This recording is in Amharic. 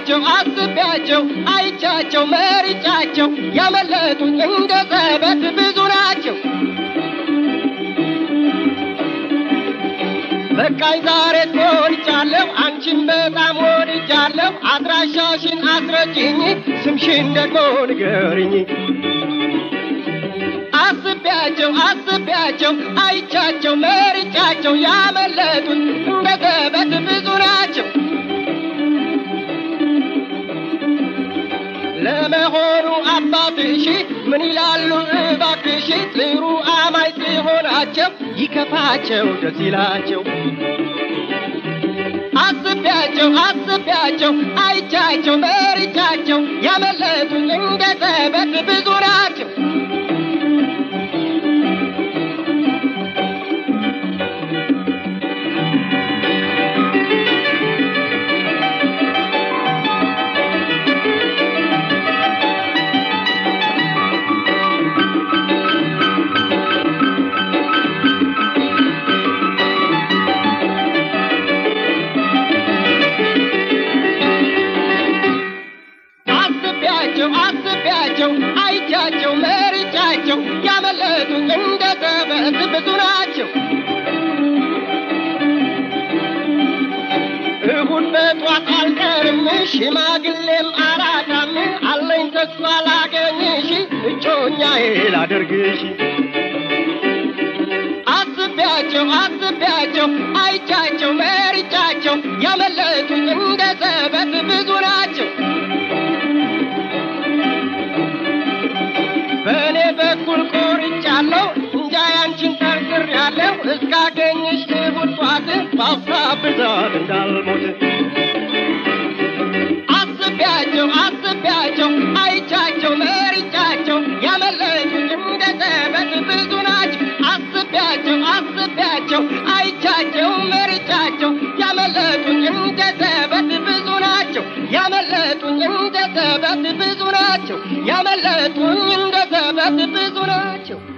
አስቤያቸው አስቤያቸው አይቻቸው መሪጫቸው ያመለጡኝ እንደ ዘበት ብዙ ናቸው። በቃኝ ዛሬ ትወድጃለሁ አንቺን በጣም ወድጃለሁ። አድራሻሽን አስረጅኝ ስምሽን ደግሞ ንገርኝ። አስቤያቸው አስቤያቸው አይቻቸው መርጫቸው ያመለጡኝ እንደ ዘበት ብዙ ናቸው። ለመሆኑ አባትሽ ምን ይላሉ እባክሽ? ጥሩ አማኝ ሲሆናቸው ይከፋቸው ደስ ይላቸው። አስቤያቸው አስቤያቸው አይቻቸው መርጫቸው ያመለጡኝ እንደ ዘበት ብዙ ናቸው። አስቤያቸው አስቤያቸው አይቻቸው መርጫቸው ያመለጡኝ እንደ ዘበት ብዙ ናቸው። እሁድ በጧት አልቀርም ሽማግሌም አራዳም አለኝ ተስፋ ላገኝሽ እጮኛዬ ላደርግሽ አስቤያቸው አስቤያቸው አይቻቸው መርጫቸው ያመለጡኝ እንደ ዘበት ብዙ ናቸው። በእኔ በኩል ቆርጫለሁ እንጃ ያንቺን ጠርጥሬያለሁ እስካገኝሽ እሑድ ጧት በሀሳብ ብዛት እንዳልሞት አስቤያቸው አስቤያቸው አይቻቸው መርጫቸው ያመለጡኝ እንደ ዘበት ብዙ ናቸው። አስቤያቸው አስቤያቸው አይቻቸው መርጫቸው ያመለጡኝ እንደ ዘበት ብዙ ናቸው። ያመለጡኝ እንደ ዘበት ብዙ ናቸው። ያመለጡኝ እንደ ዘበት ብዙ ናቸው።